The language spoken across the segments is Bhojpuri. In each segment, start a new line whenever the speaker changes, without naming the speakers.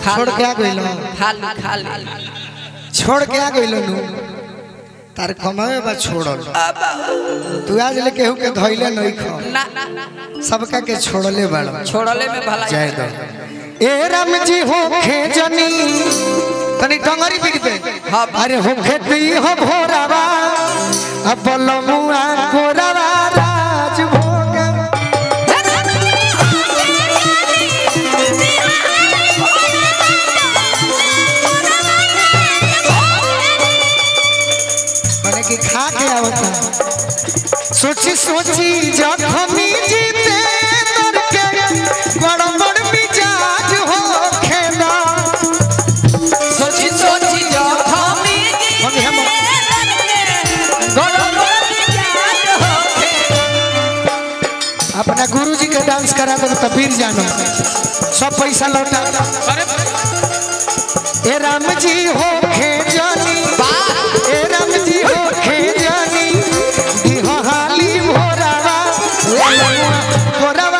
छोड़ के आ गइल
खाली खाली
छोड़ के आ गइल नु तार कमावे बा छोड़ल तू आज ले केहू के धइले नहीं खा
ना
सबका के छोड़ले बाड़
छोड़ले में भला
जय दो ए राम जी हो खेजनी तनी टंगरी बिक दे
हाँ।
अरे हो खेती हो भोरावा अब बलमुआ गोरावा राज भोग माने कि खा के आवता सोची सोची जखमी जीते तर के बड़ बड़ मिजाज हो खेला
सोची सोची जो खामी
मम्मी हम अपना गुरुजी के डांस करा दो तो फिर जानो सब पैसा लौटा ए राम जी हो खेजनी ए राम जी हो खेजनी दिहो हाली भोरावा भोरावा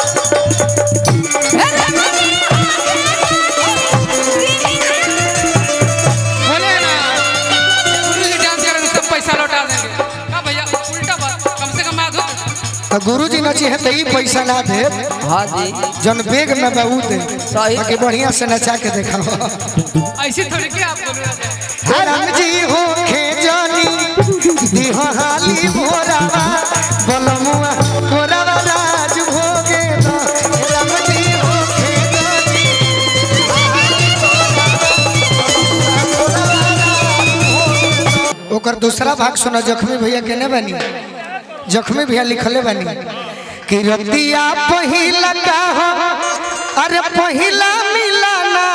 बोले ना गुरुजी डांस करेंगे सब पैसा लौटा देंगे का भैया उल्टा बात कम से कम आधो
तो गुरुजी नची है तो ई पैसा ना दे
हाँ जी
जन बेग में बहू दे
सही।
बाकी बढ़िया से नचा के देखा
ऐसे थोड़ी के आप बोल रहे हैं
राम जी हो खेजनी दिहो हाली भोरावा बलमुआ गोरावा राज भोगे दो राम जी हो खेजनी ओकर दूसरा भाग सुनो जख्मी भैया केने बनी जख्मी भैया लिखले बनी कि रतिया पहिला का हो अरे पहिला मिलना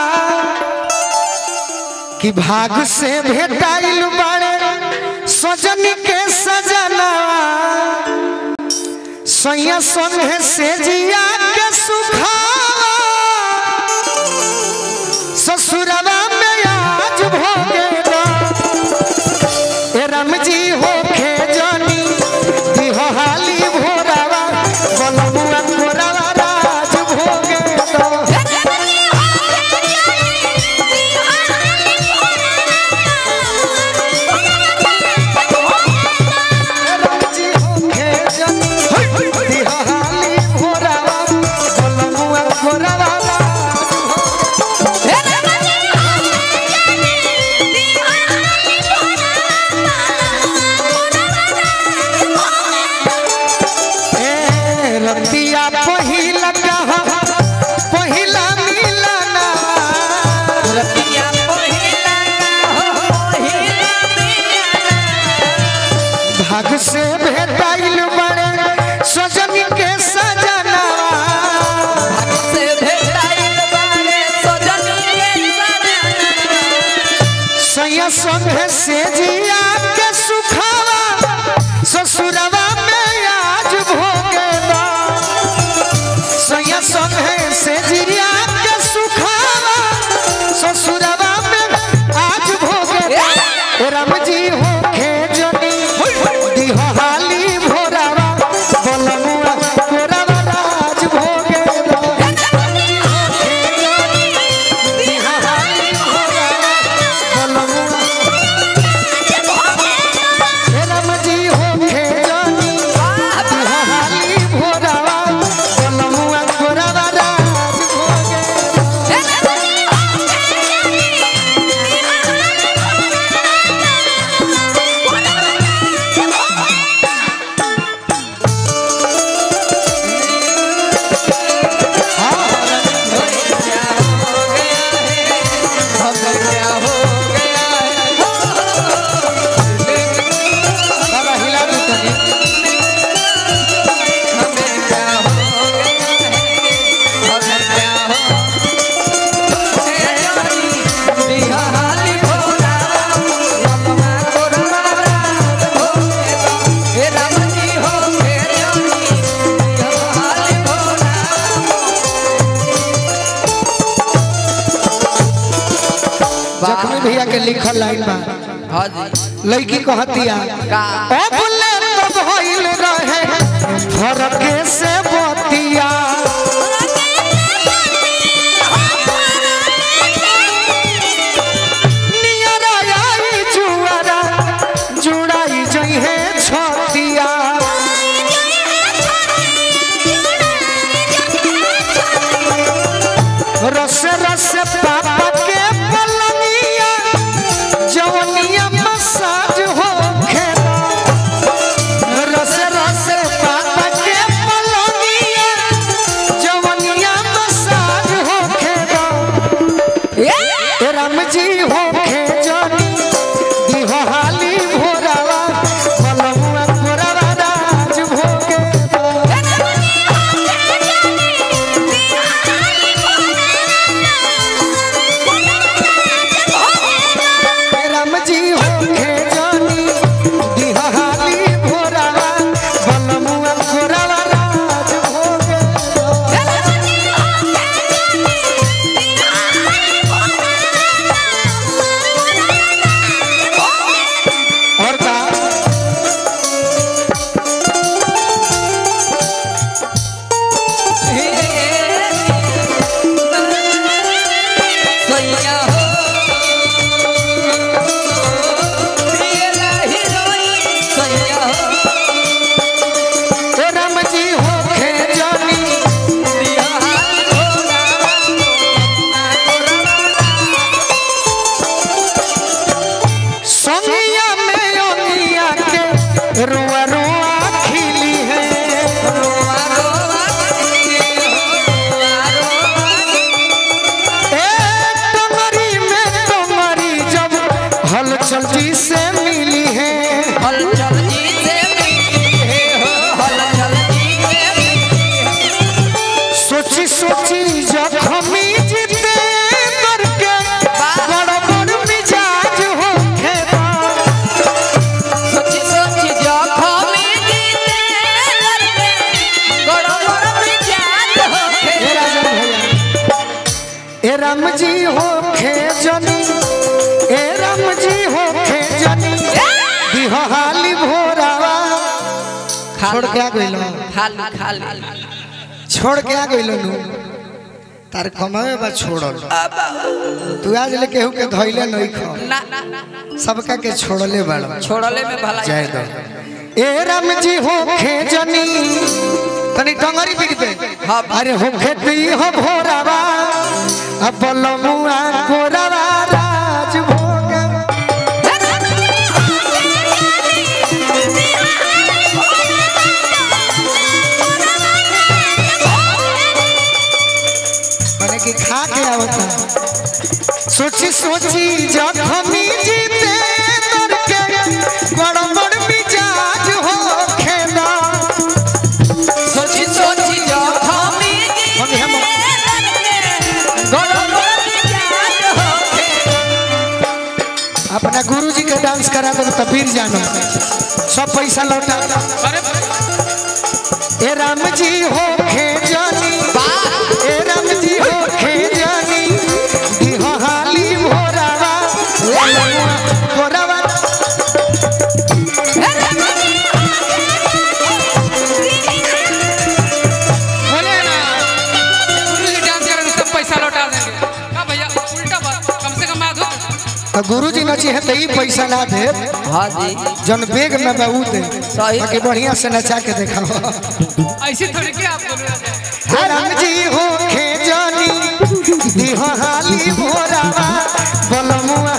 कि भाग से भेटाइल बाड़े सजनी के सजना सैया संगे से जिया के सुखावा ससुरवा में आज भोगे ना ए राम जी हो खेजनी दिहो हाली भोरावा बलमुआ भोरावा राज भोगे ना राजी होके जनी दिहाली भोरावा बलमुआ भोरावा ए रतिया पहिला कहा पहिला मिलना
रतिया पहिला हो हिला
भाग से भेटाइल बड़े सजनी के सजना
से भेटाइल बारे सजनी के सजना
सैया संगे से जिया के सुखावा ससुरवा में आज भोगे ना सैया संगे से जिया के सुखावा ससुरवा में आज भोगे ना। राम जी हो खेजनी दिहो हाली भोरावा बलमुआ भोरावा राज भोगे ना। दिहो हाली भोरावा बलमुआ राम जी हो खेजनी दिहो हाली भोरावा बलमुआ भोरावा राज भोगे ना। बाबा हिला दो तनी जख्मी भैया के लिखल लाइन बा
हाँ जी
लड़की कहतिया
का
अब ले तो भइल रहे फरके से बतिया राम जी हो खेजनी दिहाली भोरावा बलमुआ कोरावा राज भोगे राम जी हो खेजनी दिहाली भोरावा बलमुआ कोरावा राज भोगे और का
सैया हो प्रियला हिरोइन सैया हो
ए राम जी हो खेजनी
दिहाल भोला
संगिया में ओनिया के रुआ रुआ खिली है
रोवा रोवा रोवा रोवा
ए टमरी में टमरी जब हलचल जी से मिली है
हलचल जी से मिली है हो हलचल जी से मिली है
सोची सोची जखमी जीते करके बड़ बड़ मिजाज हो खेदा
सोची सोची जखमी जीते करके गड़बड़ मिजाज हो
ए राजन भैया ए राम जी हो खेजनी ए राम जी हो खेजनी दिहाली भोरावा छोड़ के आ गइलो
खाली खाली
छोड़ के आ गइलो नु तार कमावे बा छोड़ल तू आज ले केहू के धइले नहीं खा
ना
सबका के छोड़ले बाड़
छोड़ले में भला
जय दो ए राम जी हो खेजनी तनी टंगरी बिक दे
हाँ।
अरे हो खेती हो भोरावा अब बलमुआ कोरावा राज भोग माने कि खा के आवता सोची सोची जखमी जीते तर के बड़ बड़ मिजाज हो खेदा
सोची सोची जखमी
मम्मी हम
गड़बड़ मिजाज हो
अपना गुरुजी के डांस करा दो तो फिर जानो सब पैसा लौटा
अरे
ए राम जी हो खेजनी ए राम जी हो खेजनी दिहाली भोरावा ललुआ भोरावा
बोले ना गुरु जी डांस करेंगे सब पैसा लौटा देंगे का भैया उल्टा बात कम से कम आधो
तो गुरुजी नची है तो ई पैसा ना दे
हाँ जी
जन बेग में बहू दे
सही।
बाकी बढ़िया से नचा के देखाओ
ऐसे थोड़ी के आप बोल रहे हैं
हे राम जी हो खेजनी दिहाली भोरावा बलमुआ